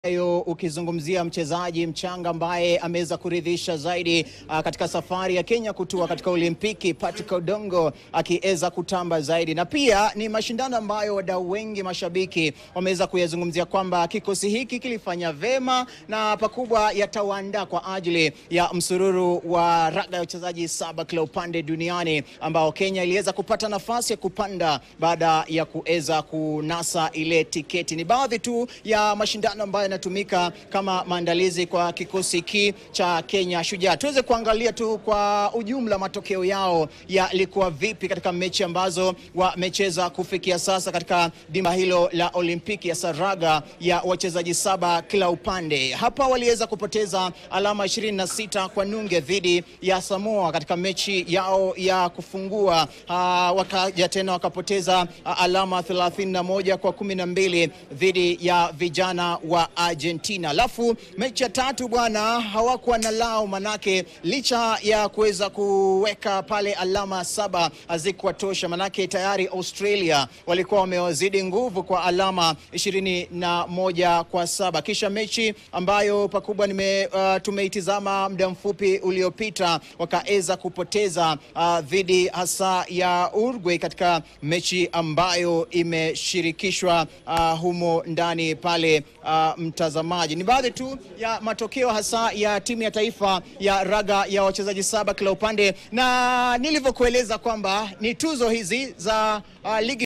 Yo, ukizungumzia mchezaji mchanga ambaye ameweza kuridhisha zaidi uh, katika safari ya Kenya kutua katika Olimpiki, Patrick Odongo akiweza kutamba zaidi, na pia ni mashindano ambayo wadau wengi mashabiki wameweza kuyazungumzia kwamba kikosi hiki kilifanya vema na pakubwa yatawaandaa kwa ajili ya msururu wa raga ya wachezaji saba kila upande duniani ambao Kenya iliweza kupata nafasi ya kupanda baada ya kuweza kunasa ile tiketi. Ni baadhi tu ya mashindano ambayo yanatumika kama maandalizi kwa kikosi hiki cha Kenya Shujaa. Tuweze kuangalia tu kwa ujumla matokeo yao yalikuwa vipi katika mechi ambazo wamecheza kufikia sasa katika dimba hilo la Olimpiki ya Saraga ya wachezaji saba kila upande. Hapa waliweza kupoteza alama 26 kwa nunge dhidi ya Samoa katika mechi yao ya kufungua. Ah, wakaja tena wakapoteza ah, alama 31 kwa 12 dhidi ya vijana wa Argentina. Alafu mechi ya tatu bwana, hawakuwa na lao, manake licha ya kuweza kuweka pale alama saba hazikuwa tosha, manake tayari Australia walikuwa wamewazidi nguvu kwa alama ishirini na moja kwa saba. Kisha mechi ambayo pakubwa nime uh, tumeitizama muda mfupi uliopita, wakaweza kupoteza uh, dhidi hasa ya Uruguay katika mechi ambayo imeshirikishwa uh, humo ndani pale uh, mtazamaji. Ni baadhi tu ya matokeo hasa ya timu ya taifa ya raga ya wachezaji saba kila upande, na nilivyokueleza kwamba ni tuzo hizi za uh, ligi